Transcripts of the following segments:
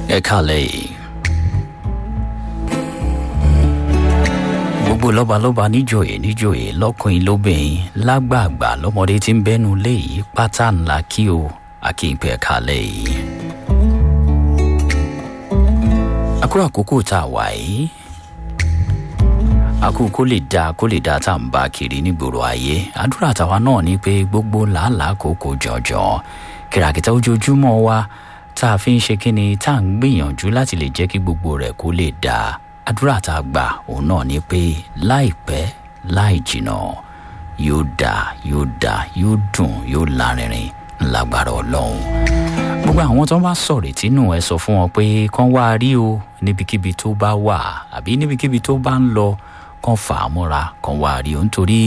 ẹ kálẹ̀ yìí. gbogbo lọ́balọ́ba níjòyè níjòyè lọ́kùnrin lóbìnrin lágbààgbà lọ́mọdé tí ń bẹ́nu lé yìí pátá ńlá kí o akínpẹ̀ kálẹ̀ yìí. àkúrò àkókò tá a wà yìí àkókò kó lè dáa kó lè dáa tá à ń bá kiri nígboro ayé àdúrà tàwa náà ni pé gbogbo làálàá kòkó jọjọ kìràkìtà ojoojúmọ́ wa tá a fi ń ṣe kíni tá à ń gbìyànjú láti lè jẹ́ kí gbogbo rẹ̀ kó lè dáa àdúrà tá a gbà òun náà ni pé láìpẹ́ láì jìnà yóò dáa yóò dáa yóò dùn yóò lárinrin ńlágbára ọlọ́run gbogbo àwọn tó bá sọ̀rọ̀ tínú ẹ sọ fún wọn pé kán wá rí o níbikíbi tó bá wà àbí níbikíbi tó bá ń lọ kán fà á múra kán wá rí o nítorí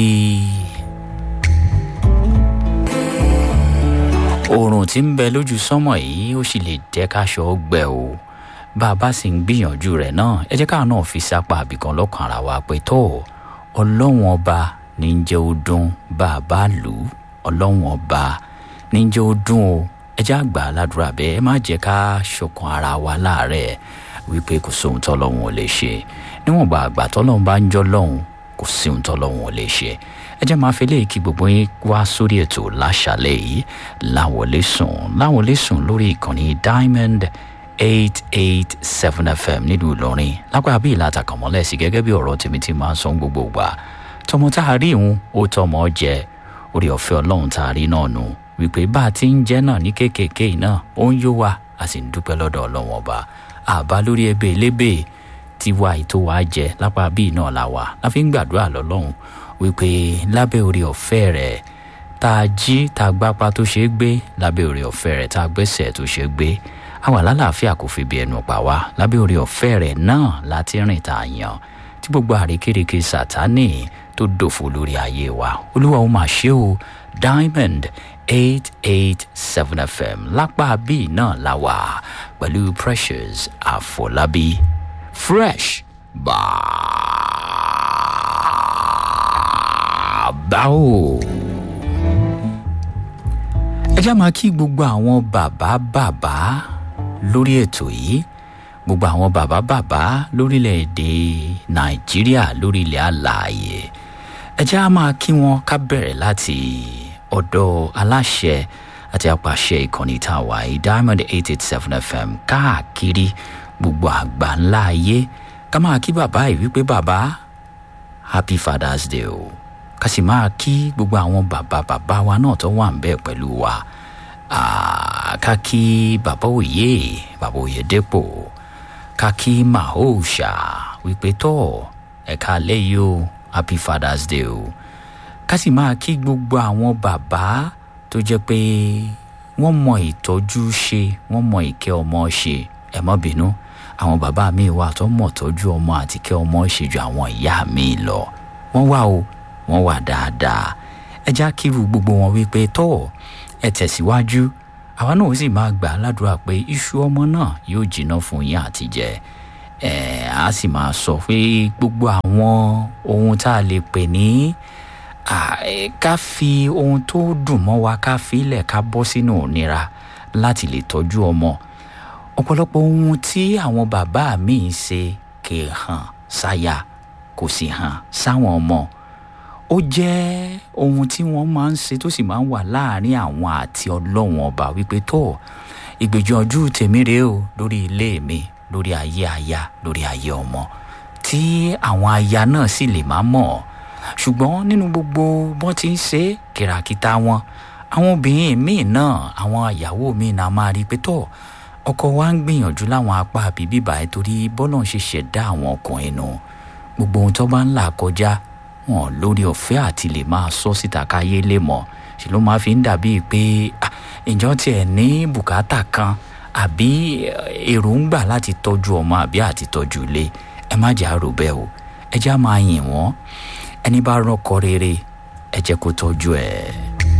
oòrùn tí ń bẹ lójú sánmọ̀ yìí ó sì lè jẹ́ káṣọ gbẹ o bá a bá sì ń gbìyànjú rẹ̀ náà ẹ jẹ́ káà náà fi sápá àbìkan lọ́kàn ara wa pé tó ọlọ́run ọba ní ń jẹ́ ó dún bá a bá lù ú ọlọ́run ọba ní ń jẹ́ ó dún o ẹ jẹ́ àgbà aládùúrà bẹ́ẹ̀ ẹ má jẹ́ ká ṣọkan ara wa láàárẹ̀ wípé kò sóhun tọ́lọ́run ò lè ṣe níwọ̀nba àgbà tọ́lọ́run bá ń jọ́ lọ́hùn kò sí ohun tọ́lọ́run ò lè ṣe ẹ jẹ́ máa fi léyìí kí gbogbo yín wá sórí ètò láṣàlẹ̀ yìí láwọlé sùn láwọlé sùn lórí ìkànnì diamond eight eight seven fm nílùú ìlọrin lápá bí ìlà àtàkànmọ́lẹ̀ sí gẹ́gẹ́ bí ọ̀rọ̀ tèmi ti máa ń sọ gbogbo gbà tọmọ tá a rí ìhun ó tọmọ jẹ orí ọ̀fẹ́ ọlọ́run tá a rí náà nù wípé bá a ti ń jẹ́ náà ní kéékèèké náà ó ń yó wa a sì ń dúpẹ́ lọ́dọ̀ ọlọ́run ọba àbá lórí ebè lébè tiwa ètò wa jẹ lápá bíi náà la wà la fi ń gbàdúrà lọ́lọ́run wípé lábẹ́ orí ọ̀fẹ́ rẹ̀ tá a jí tá a gbápá tó ṣeé gbé lábẹ́ orí ọ̀fẹ́ rẹ̀ tá a gbẹ́sẹ̀ tó ṣeé gbé àwa lálàáfíà kò fi bí ẹnu pa wá lábẹ́ orí ọ̀fẹ́ rẹ̀ náà láti rìn tá a yàn tí gbogbo àrékérekè sátánì tó dòfo lórí ayé wa olúwa ó máa ṣe o diamond eight eight seven fm lápá bíi náà la wà pẹ̀lú precious àfọlábí fresh bàbá o. ẹ já máa kí gbogbo àwọn bàbá bàbá lórí ètò yìí gbogbo àwọn bàbá bàbá lórílẹ̀‐èdè nàìjíríà lórílẹ̀ àlàyé ẹ já máa kí wọn ká bẹ̀rẹ̀ láti ọ̀dọ̀ aláṣẹ àti apàṣẹ ìkànnì tá a wà yìí diamond eight eight seven fm káàkiri gbogbo àgbà ńlá ayé ká máa kí bàbá yìí wípé bàbá happy father's day o ká sì máa kí gbogbo àwọn bàbá bàbá wa náà tó wà ń bẹ́ẹ̀ pẹ̀lú wa ká kí bàbá òye bàbá òye dépò ká kí mahoosha wípé tó ẹ̀ka lẹ́yìn o happy father's day o ká sì máa kí gbogbo àwọn bàbá tó jẹ́ pé wọ́n mọ ìtọ́jú ṣe wọ́n mọ ìkẹ́ ọmọ ṣe ẹ mọ́ bínú àwọn bàbá mi wà tó mọ̀ tọ́jú ọmọ àti kẹ́ ọmọ ṣe ju àwọn ìyá mi lọ wọ́n wà o wọ́n wà dáadáa ẹ já kírú gbogbo wọn wípé tọ́ ẹ tẹ̀síwájú àwa náà ó sì máa gbà ládùúrà pé iṣu ọmọ náà yóò jiná fún yín àti jẹ ẹ á sì máa sọ pé gbogbo àwọn ohun tá a lè pè ní ká fi ohun tó dùn mọ́ wa ká fi ilẹ̀ ká bọ́ sínú òníra láti lè tọ́jú ọmọ ọ̀pọ̀lọpọ̀ ohun tí àwọn bàbá mi ń ṣe kì í hàn sáyà kò sì hàn sáwọn ọmọ ó jẹ́ ohun tí wọ́n máa ń ṣe tó sì máa ń wà láàrin àwọn àti ọlọ́wọ́n ọba wípé tó ìgbìyànjú tèmi rèé o lórí ilé mi lórí ayé aya lórí ayé ọmọ tí àwọn aya náà sì lè má mọ̀ ṣùgbọ́n nínú gbogbo bọ́n ti ń ṣe kìràkìtà wọn àwọn obìnrin míì náà àwọn àyàwó míì náà máa rí i pé tó ọkọ wa ń gbìyànjú láwọn apá àbí bíbá ẹ torí bọ́lọ̀ ń ṣe ṣẹ̀dá àwọn ọkùnrin nù gbogbo ohun tó bá ń là kọjá wọn lórí ọ̀fẹ́ àti lè máa sọ síta káyé lè mọ̀ ṣe ló máa fi ń dàbí pé ìjọ tiẹ̀ ní bùkátà kan àbí èròǹgbà láti tọ́jú ọmọ àbí àti tọ́jú ilé ẹ má jà rò bẹ́ẹ̀ o ẹ já máa yìn wọ́n ẹni bá rọ́kọ rere ẹ jẹ́ kó tọ́jú ẹ̀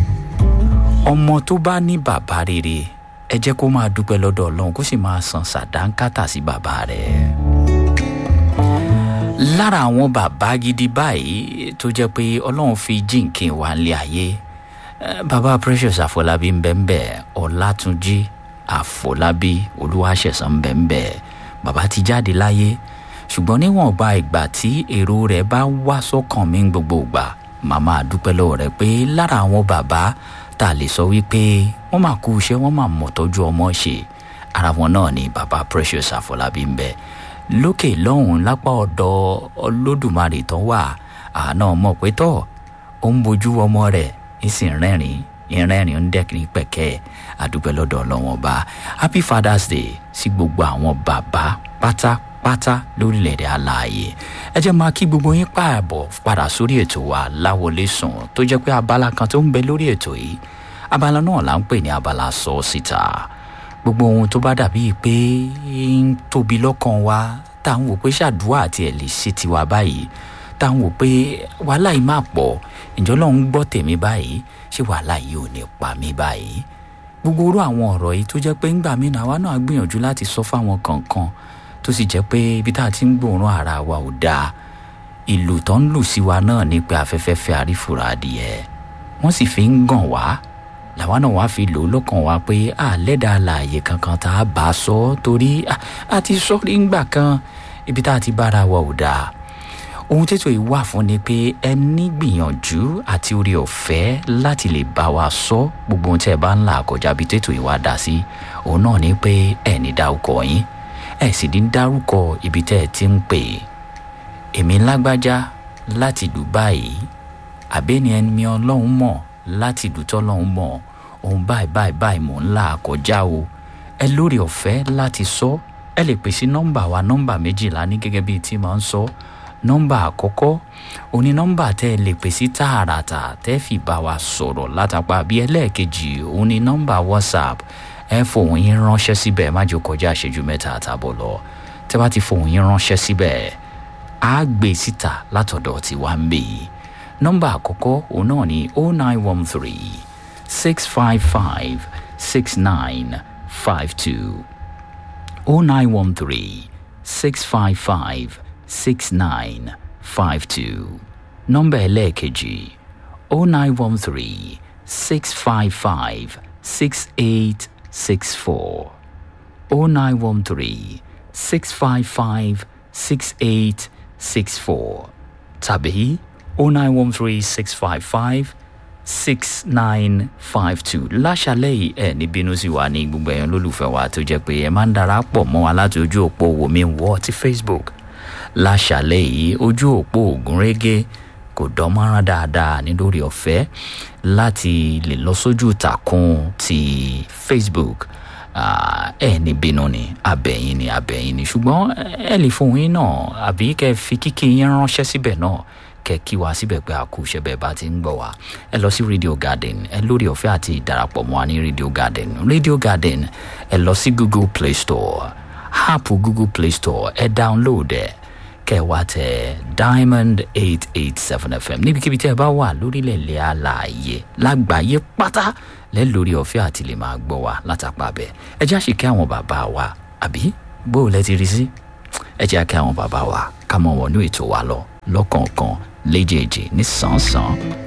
ọmọ tó bá ní bàbá rere ẹ jẹ́ kó máa dúpẹ́ lọ́dọ̀ ọlọ́run kó sì máa san sàdánkátà sí bàbá rẹ̀ lára àwọn bàbá gidi báyìí tó jẹ́ pé ọlọ́run fi jíǹkì wá nílé ayé bàbá precious àfọlábí ń bẹ́ ń bẹ́ ọ̀làtúnjí àfọlábí olúwaṣẹ̀sán bẹ́ẹ̀ bàbá ti jáde láyé ṣùgbọ́n níwọ̀nba ìgbà tí èrò rẹ̀ bá wá sọ́kàn mi gbogbo ìgbà màmá dúpẹ́ lọ́wọ́ rẹ̀ pé lára àwọn bàbá tá a lè sọ wípé wọ́n máa kú iṣẹ́ wọ́n máa mọ̀ tọ́jú ọmọ ṣe ara wọn náà ni bàbá precious àfọlábí ń bẹ lókè lọ́hùn lápá ọ̀dọ̀ olódùmarè tó wà àná mọ̀ pé tọ́ ó ń bojú ọmọ rẹ̀ ń sì rẹ́rìn ìrẹ́rìn ń dẹ́kun pẹ̀kẹ́ àdúpẹ́ lọ́dọ̀ ọlọ́wọ́n ọba happy father's day sí gbogbo àwọn bàbá pátápátá lórílẹ̀‐èdè aláàyè ẹ jẹ́ máa kí gbogbo yín pààbọ̀ padà sórí ètò wa láwọlé sùn tó jẹ́ pé abala kan tó ń bẹ lórí ètò yìí abala náà là ń pè ní abala sọ síta gbogbo ohun tó bá dàbí pé ń tóbi lọ́kàn wa tá à ń wò pé ṣàdúrà àti ẹ̀ lè ṣe tiwa báyìí tá à ń wò pé wàhálà yìí máa pọ̀ ìjọ lọ́hún gbọ́ tèmi báyìí ṣé wàhálà yìí ò ní pa mí báyìí gbogbo orú àwọn ọ̀rọ̀ yìí tó jẹ́ pé ńgbà mí náà àwa náà gbìyànjú láti sọ fáwọn kankan tó sì jẹ́ pé ibi tá a ti ń gbòòrùn ara wa ò dáa ìlù tó ń lù sí wa náà ní pé afẹ́fẹ́ fẹ́ àrífura adìyẹ wọ́n sì fi ń gàn wá làwa náà wá fi lò ó lọ́kàn wa pé àlẹ́dà àlàyé kankan tá a bá sọ torí a ti sọ rí ńgbà kan ibi tá a ti bára wa ò dáa ohun tètò yìí wà fún ni pé ẹ ní gbìyànjú àti orí ọ̀fẹ́ láti lè bá wa sọ gbogbo ohun tí ẹ bá ń là kọjá bí tètò yìí wá dá sí òun náà ni pé ẹ ní dárúkọ yín ẹ sì ní dárúkọ ibi tẹ́ ẹ ti ń pè èmi lágbájá láti Dubai àbẹ́ni ẹni ọlọ́run mọ̀ láti dùtọ́ ọlọ́run mọ̀ òun báyìí báyìí báyìí mò ń là kọjá o ẹ lórí ọ̀fẹ́ láti sọ ẹ lè pèsè nọ́mbà wa nọ́mbà méjìlá ní gẹ́gẹ́ bíi tí màá ń sọ nọ́mbà àkọ́kọ́ òní nọ́mbà tẹ́ ẹ lè pèsè tààràtà tẹ́ fi bá wa sọ̀rọ̀ látàpá bí ẹlẹ́ẹ̀kejì òní nọ́mbà whatsapp ẹ fòun yín ránṣẹ́ síbẹ̀ má jẹ́ kọjá ìṣẹ́jú mẹ́ta àtàbọ̀ lọ tẹ́ bá ti fòun yín ránṣẹ́ síbẹ̀ á gbé síta látọ̀dọ̀ tí wàá ń bè yìí nọ́mbà àkọ́kọ́ òun náà ní o nine one three six five five six nine five two o nine one three six five five six nine five two nọ́mbà ẹlẹ́ẹ̀kejì o nine one three six five five six eight six four o nine one three six five five six eight six four tàbí o nine one three six five five six nine five two láṣálẹ̀ yìí ẹ̀ ní bínú sí wa ní gbogbo ẹ̀yàn lólùfẹ́ wa tó jẹ́ pé ẹ máa ń darapọ̀ mọ́ wa láti ojú òpó wòmí wọ́ ti Facebook láṣálẹ̀ yìí ojú òpó ògúnrégé kò dánmọ́rán dáadáa ní lórí ọ̀fẹ́ láti lè lọ sójú ìtàkùn ti Facebook ẹ ní bínú ni abẹ́yìn ni abẹ́yìn ni ṣùgbọ́n ẹ lè fohùn yín náà àbí kẹ́ fi kíkí yín ránṣẹ́ síbẹ̀ náà kẹ́ kí wa síbẹ̀ pé a kú iṣẹ́ bẹ́ẹ̀ bá ti ń gbọ́ wa ẹ lọ sí Radio Garden ẹ lórí ọ̀fẹ́ àti ìdarapọ̀ mọ́ wa ní Radio Garden Radio Garden ẹ lọ sí Google Play Store app Google Play Store ẹ download ẹ kẹ́ wá tẹ Diamond eight eight seven FM níbikíbi tí ẹ bá wà lórílẹ̀ ilẹ̀ alààyè lágbàáyé pátá lẹ́ lórí ọ̀fẹ́ àti lè máa gbọ́ wa látàpá bẹ́ẹ̀ ẹ já sì kí àwọn bàbá wa àbí bó o lẹ ti rí sí ẹ jẹ́ kí àwọn bàbá wa ká mọ̀ wọnú ètò wa lọ lọ́kọ̀ọ̀kan léjèèjì ní sàn-án